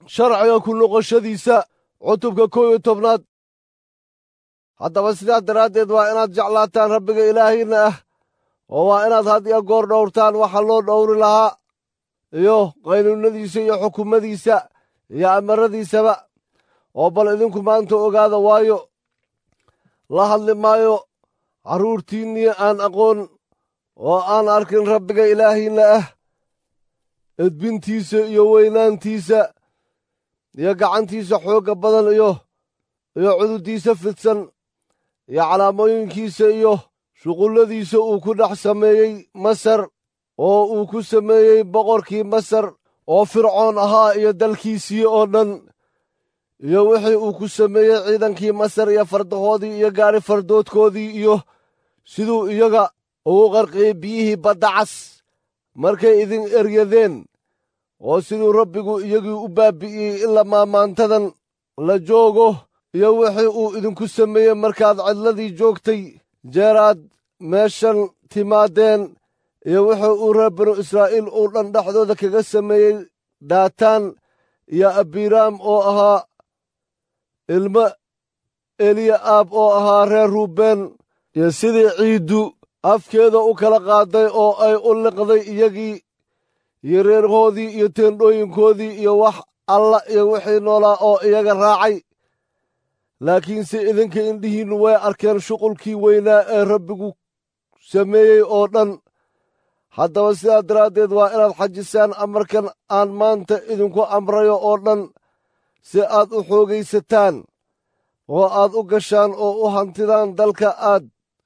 sharciga ku noqoshadiisa cutubka kow iyo tobnaad haddaba sidaa daraaddeed waa inaad jeclaataan rabbiga ilaahiinna ah oo waa inaad had iyo goor dhowrtaan waxa loo dhowri lahaa iyo qaynuunnadiisa iyo xukumadiisa iyo amaradiisaba oo bal idinku maanta ogaada waayo la hadli maayo carruurtiinnii aan aqoon oo aan arkin rabbiga ilaahiinna ah edbintiisa iyo weynaantiisa iyo gacantiisa xoogga badan iyo iyo cududdiisa fidsan iyo calaamooyinkiisa iyo shuqulladiisa uu ku dhex sameeyey masar oo uu ku sameeyey boqorkii masar oo fircoon ahaa iyo dalkiisii oo dhan iyo wixii uu ku sameeyey ciidankii masar iyo fardahoodii iyo gaari fardoodkoodii iyo siduu iyaga ugu qarqiyey biyihii badda cas markay idin eryadeen oo siduu rabbigu iyagii u baabbi'iyey ilaa maamaantadan la joogo iyo wixii uu idinku sameeyey markaad cidladii joogtay jeeraad meeshan timaadeen iyo wuxuu uu reer binu israa'iil uu dhan dhexdooda kaga sameeyey daataan iyo abiraam oo ahaa ilmo eliya aab oo ahaa reer ruubeen iyo sidii ciiddu afkeeda u kala qaaday oo ay u liqday iyagii iyo reerhoodii iyo teendhooyinkoodii iyo wax alla iyo wixii noolaa oo iyaga raacay laakiinse idinka indhihiinnu way arkeen shuqulkii weynaa ee rabbigu sameeyey oo dhan haddaba sidaa daraaddeed waa inaad xajisaan amarkan aan maanta idinku amrayo oo dhan si aad u xoogaysataan oo aad u gashaan oo u hantidaan dalka aad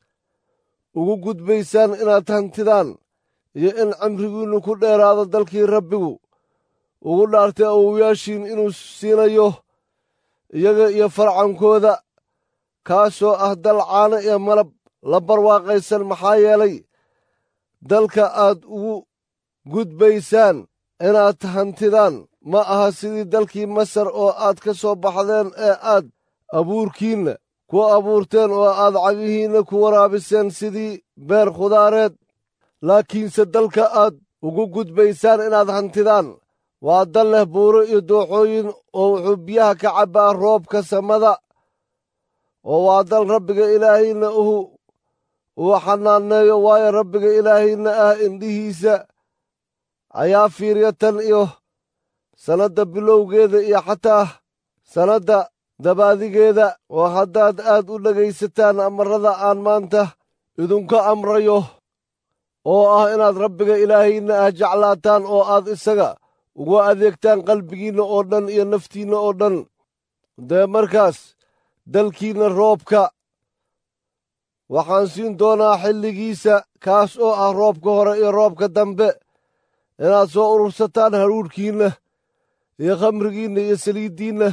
ugu gudbaysaan inaad hantidaan iyo in cimrigiinnu ku dheeraado dalkii rabbigu ugu dhaartay awowayaashiin inuu siinayo iyaga iyo farcankooda kaasoo ah dal caano iyo malab la barwaaqaysan maxaa yeelay dalka aad ugu gudbaysaan inaad hantidaan ma aha sidii dalkii masar oo aad ka soo baxdeen ee aad abuurkiinna ku abuurteen oo aad cagihiinna ku waraabiseen sidii beer khudaareed laakiinse dalka aad ugu gudbaysaan inaad hantidaan waa dal leh buuro iyo dooxooyin oo wuxuu biyaha ka cabbaa roobka samada oo waa dal rabbiga ilaahiinna uhu uu xanaaneeyo waayo rabbiga ilaahiinna ah indhihiisa ayaa fiiriya tan iyo sannadda bilowgeeda iyo xataa sannadda dabaadigeeda oo haddaad aad u dhegaysataan amarrada aan maanta idinku amrayo oo ah inaad rabbiga ilaahiinna ah jeclaataan oo aad isaga ugu adeegtaan qalbigiinna oo dhan iyo naftiinna oo dhan dee markaas dalkiinna roobka waxaan siin doonaa xilligiisa kaas oo ah roobka hore iyo roobka dambe inaad soo urursataan haruurhkiinna iyo khamrigiinna iyo saliiddiinna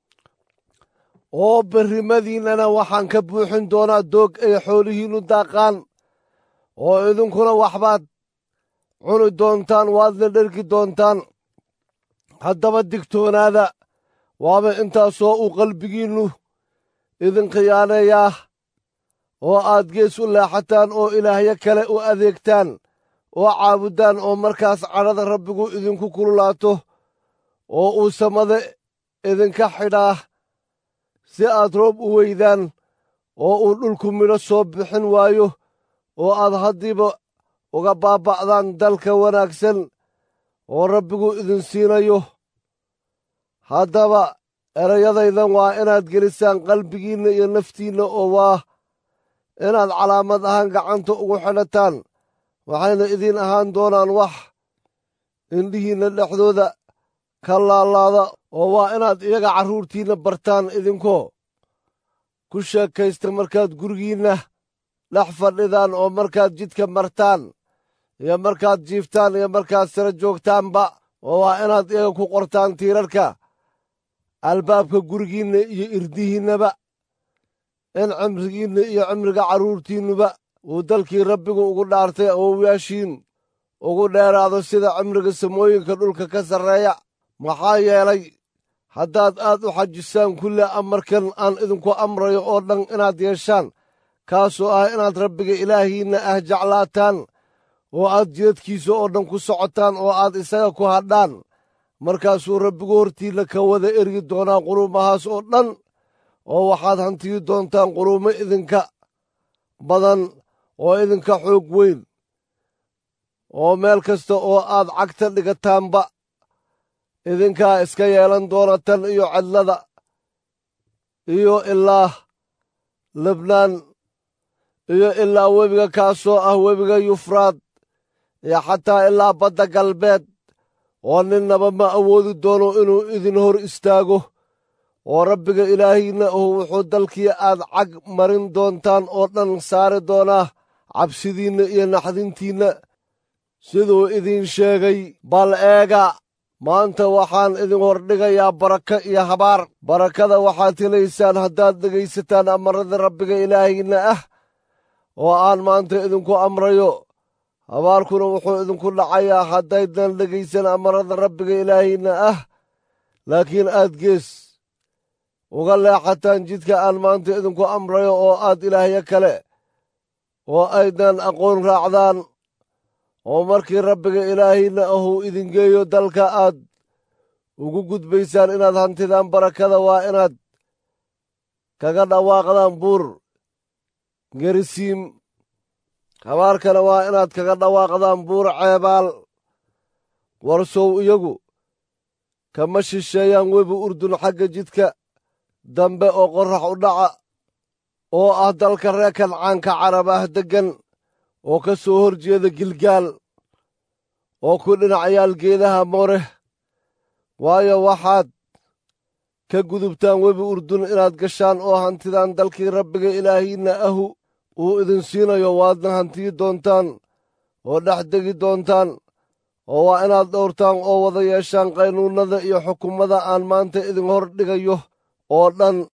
oo berrimadiinnana waxaan ka buuxin doonaa doog ay xoolihiinnu daaqaan oo idinkuna waxbaad cuni doontaan waadna dhergi doontaan haddaba digtoonaada waaba intaasoo uu qalbigiinnu idin khiyaaneeyaa oo aad gees u leexataan oo ilaahyo kale u adeegtaan oo caabuddaan oo markaas cadhada rabbigu idinku kululaato oo uu samada idinka xidhaa si aad roob u weydaan oo uu dhulku midho soo bixin waayo oo aad haddiiba uga baaba'daan dalka wanaagsan oo rabbigu idin siinayo haddaba erayadaydan waa inaad gelisaan qalbigiinna iyo naftiinna oo waa inaad calaamad ahaan gacanta ugu xidhataan waxayna idiin ahaan doonaan wax indhihiinna dhexdooda ka laalaada oo waa inaad iyaga carruurtiinna bartaan idinkoo ku sheekaysta markaad gurigiinna dhex fadhidaan oo markaad jidka martaan iyo markaad jiiftaan iyo markaad sara joogtaanba oo waa inaad iyaga ku qortaan tiirarka albaabka gurigiinna iyo irdihiinnaba in cimrigiinna iyo cimriga carruurtiinnuba uu dalkii rabbigu ugu dhaartay awowayaashiin ugu dheeraado sida cimriga samooyinka dhulka ka sarreeya maxaa yeelay haddaad aad u xajisaan kulle amarkan aan idinku amrayo oo dhan inaad yeeshaan kaasoo ah inaad rabbiga ilaahiinna ah jeclaataan oo aad jidadkiisa oo dhan ku socotaan oo aad isaga ku hadhaan markaasuu rabbigu hortiinna ka wada ergi doonaa quruumahaas oo dhan oo waxaad hantiyi doontaan quruumo idinka badan oo idinka xoog weyn oo meel kasta oo aad cagta dhigataanba idinkaa iska yeelan doona tan iyo cidlada iyo ilaa lebnaan iyo ilaa webiga kaasoo ah webiga yufraad iyo xataa ilaa badda galbeed oo ninnaba ma awoodi doono inuu idin hor istaago oo rabbiga ilaahiinna ahu wuxuu dalkii aad cag marin doontaan oo dhan saari doonaa cabsidiinna iyo naxdintiinna siduu idiin sheegay bal eega maanta waxaan idin hordhigayaa barako iyo habaar barakada waxaad helaysaan haddaad dhegaysataan amarada rabbiga ilaahiinna ah oo aan maanta idinku amrayo habaarkuna wuxuu idinku dhacayaa haddaydan dhegaysan amarada rabbiga ilaahiinna ah laakiin aad gees uga leexataan jidka aan maanta idinku amrayo oo aad ilaahyo kale oo aydan aqoon raacdaan oo markii rabbiga ilaahiinna ahuu idin geeyo dalka aad ugu gudbaysaan inaad hantidaan barakada waa inaad kaga dhawaaqdaan buur gerisiim habaarkana waa inaad kaga dhawaaqdaan buur ceebaal warsow iyagu kama shisheeyaan webi urdun xagga jidka dambe oo qorrax u dhaca oo ah dalka reer kancaanka carabah deggan oo ka soo hor jeeda gilgaal oo ku dhinacayaal geedaha mooreh waayo waxaad ka gudubtaan webi urdun inaad gashaan oo hantidaan dalkii rabbiga ilaahiinna ahu uu idin siinayo waadna hantiyi doontaan oo dhex degi doontaan oo waa inaad dhowrtaan oo wada yeeshaan qaynuunnada iyo xukummada aan maanta idin hor dhigayo oo dhan